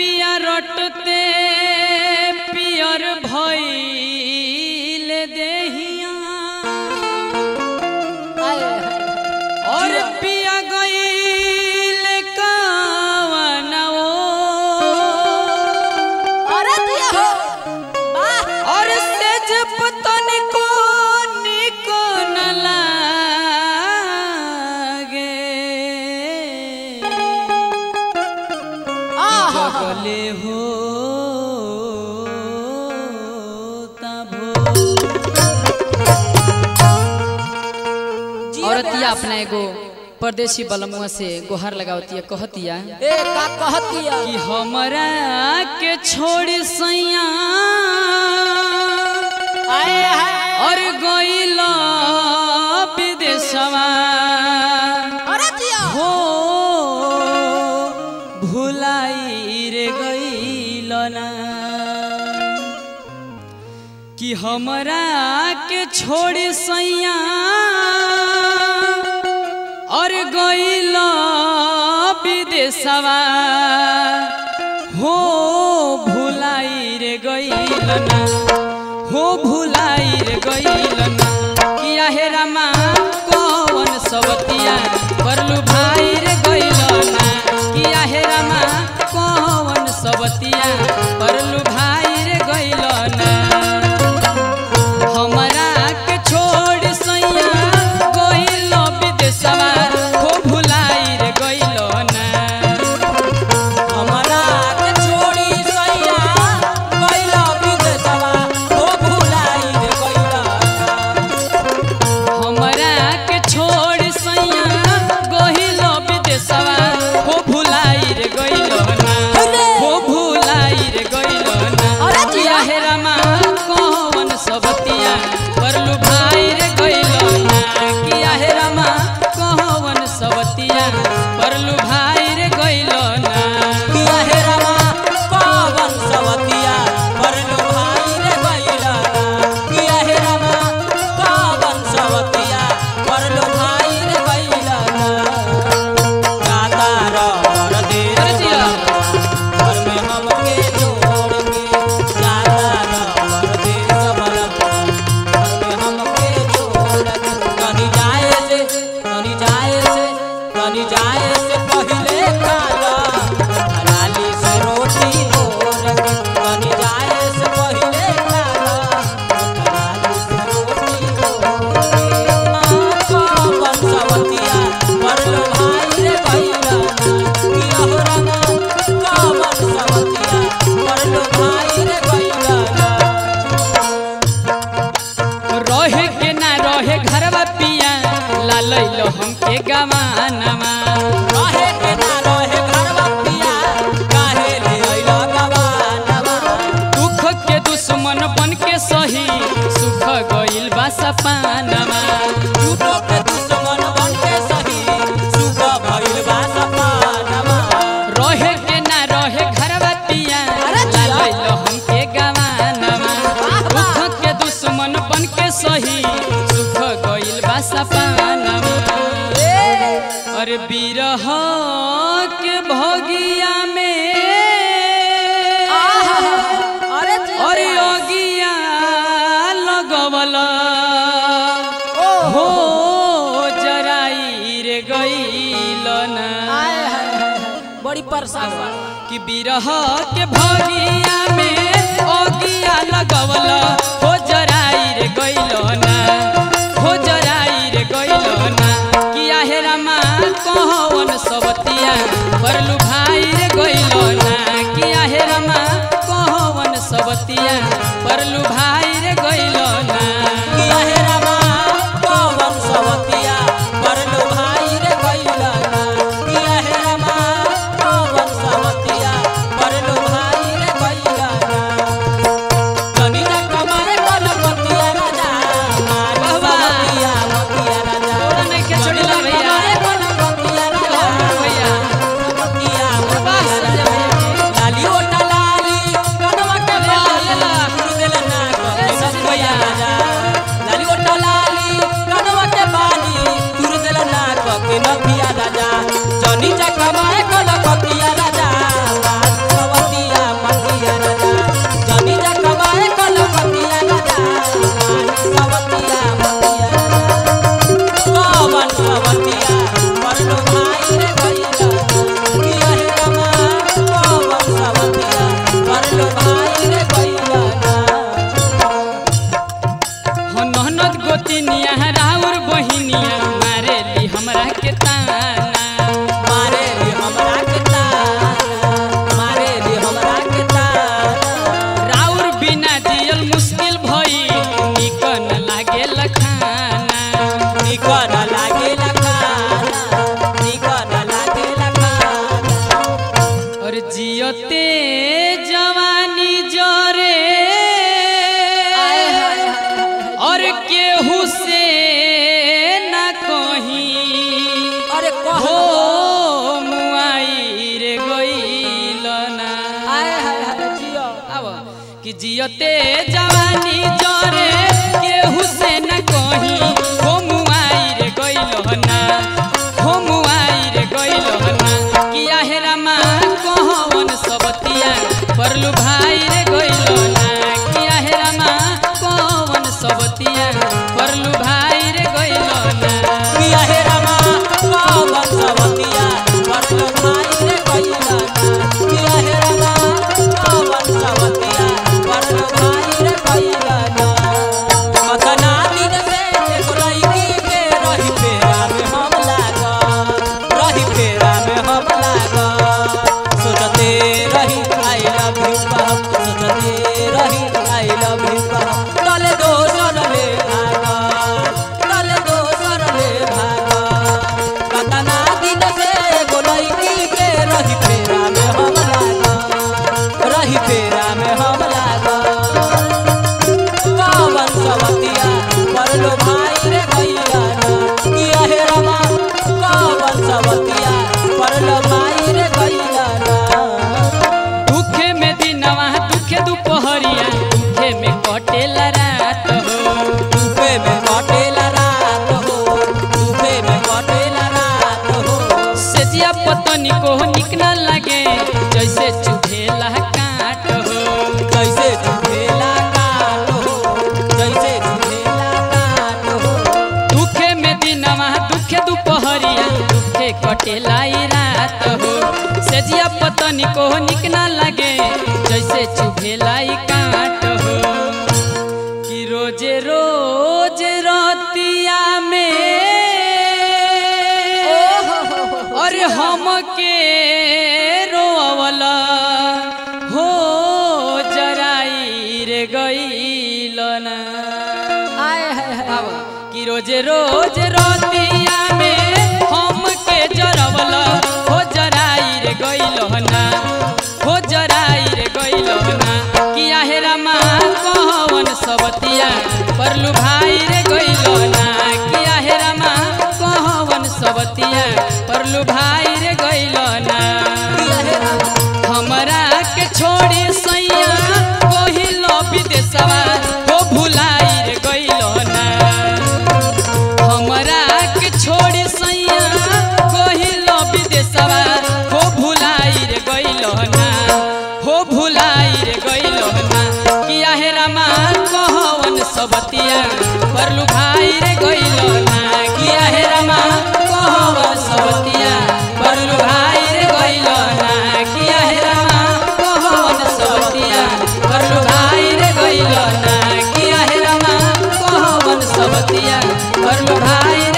पिया रटते पियर भइल देहिया और पिया गइल कावनवो अरे दिया हो वाह और सेज पतन को निक न लागे आहा जगले हो तभो औरतिया अपना एगो परदेसी बलमुआ से गोहर लगावतिया कहतिया ए का कहतिया कि हमरा के छोड़ सैया आए हाय और गइल विदेशवा अरे दिया हो भुलाई रे गइल ना कि हमरा के छोड़ सैया और गइल विदेशवा हो भुलाई रे गइल ना हो भुलाई रे गइल ना किया हे रामा कौन सबतिया परलू भाई रे गइल ना किया हे रामा कौन सबतिया परलू भाई रे गइल ना हमरा के छोड़ सैया गइल विदेशवा हो भुलाई रे गइल ना हमरा के छोड़ी सैया गइला विदेशवा ओ भुलाई रे गइला हमरा के छोड़ सैया गइल विदेशवा हो भुलाई रे गइल ना हो भुलाई रे गइल ना अरे जिया। किया हे रामा कौन सबतिया परलू भाई रे गइल ना किया हे रामा कौन सबतिया परलू भाई रे गइल ना किया हे रामा कवन सवतिया परलो भाई रे गइला किया हे रामा कवन सवतिया परलो भाई रे गइला गाता रवर दे अरे जिया। घर में हमके छोड़ के गाता रवर दे सबल घर में हमके छोड़ के कहीं जाए से कहीं जाए से कहीं जाए से पहले खाला हलाली से रोटी भोर के कहीं जाए से पहले खाला हलाली से रोटी भोर के कवन सवतिया परलो भाई रे भैया किया हो रामा कवन सवतिया परलो भाई रे भैया रहे के ना रहे घरवा पिया लालैलो हमके गवानमा रहे के ना रहे घरवा पिया काहे ले अइला गवानवा दुख के दुश्मन बन के सही सुख गइल बा सपानमा झूठो के दुश्मन बन के सही सुख भइल बा सपानवा रहे के ना रहे घरवा पिया अरे जिया। लालैलो हमके गवानमा वाह, वाह। दुख के दुश्मन बन के सही सुख गइल बा सपानमा अरे बिरह के भगिया में अरे अरे अगिया लगवल हो जराई रे गइल ना बड़ी परेशान बा कि बिरह के भगिया में अगिया लगवल हो जराई रे गइल ना हो जराई रे गइल ना किया हे रामा कौन सबतिया परलू भाई रे गइल ना किया हे रामा कौन सबतिया परलू भाई रे गइल ना किया हे रामा कवन सवतिया परलो भाई रे गइला किया हे रामा कवन सवतिया परलो भाई रे गइला कनी ना कमारे कलपतिया राजा मारी वाह, वाह। सवतिया मतिया राजा थोड़ा नहीं के छोड़िला भैया कमारे कलपतिया राजा भैया मतिया बस मतिया भैया लाली ओटा लाली कनवा के ला, ला, बाली ला। गुरु देला ना ताना मारे ली हमरा के ताना मारे ली हमरा के ताना राउर बिना जियल मुश्किल भई निकन लागे लखाना निकन लागे लखाना निकन लागे लखाना और जियते जवानी जरे और केहू से न कहीं अरे कह हो मुआई रे गईल ना आए हाय हाय जियो आव कि जियते जवानी जरे केहू से न कहीं हो मुआई रे गईल ना हो मुआई रे गईल ना कि आहेरा माँ कहवन सबतिया परलू भाई रे गईल ना कि आहेरा माँ कहवन सबतिया परलू भाई रे गईल ना किया हे रमा पावन सवतिया परलो भाई रे कइला किया हे रमा पावन सवतिया परलो भाई रे कइला कतना दिन से एक लड़की के रही फेरा में हम लागा रही फेरा में हम लागा सोचते रही आई लव यू बाप सोचते रही आई लव यू बाप तले दोसर ले भागा तले दोसर ले भागा कतना दिन से एगो लड़की के रही फेरा में हम लागा रही फेरा में हम लागा पावन सवतिया परलो भाई रे भैया किया हे रमा पावन सवतिया परलो भाई रे भैया दुखे में दिनवा दुखे दुपहरिया दुखे में कटेला रात हो डूबे में कटेला रात हो डूबे में कटेला रात हो सेजिया पतनी को निक न लगे जैसे चुभेला काट हो जैसे झूठेला काट हो जैसे झूठेला काट हो दुखे में दिनवा दुखे दुपहरिया दुखे कटेला ई रात हो सेजिया पतनी को निक न लगे जैसे चुभेला ई काट हो कि रोजे रोज रतिया में अरे हम के रोवला हो जराई रे गईल ना आव, कि रोज रोज रतिया में हम के जरवला हो जराई रे गईल ना हो जराई रे गईल ना कि आहेरा माँ कहवन सबतिया परलू भाई रे गईल ना कि आहेरा माँ कहवन सबतिया परलू भाई रे गईल ना किया हे रमा हमरा के छोड़ी सैया कहिल विदेशवा हो भुलाई रे गइल ना हमरा के छोड़ी सैया कहिल विदेशवा हो भुलाई रे गइल ना हो भुलाई रे गइल ना किया हे रामा कहवन सबतिया परलू भाई रे गइल ना किया हे रामा कहवन सबतिया परलू भाई रे गइल ना किया हे रामा कहवन सबतिया परलू भाई रे गइल ना किया हे रामा कहवन सबतिया परलू भाई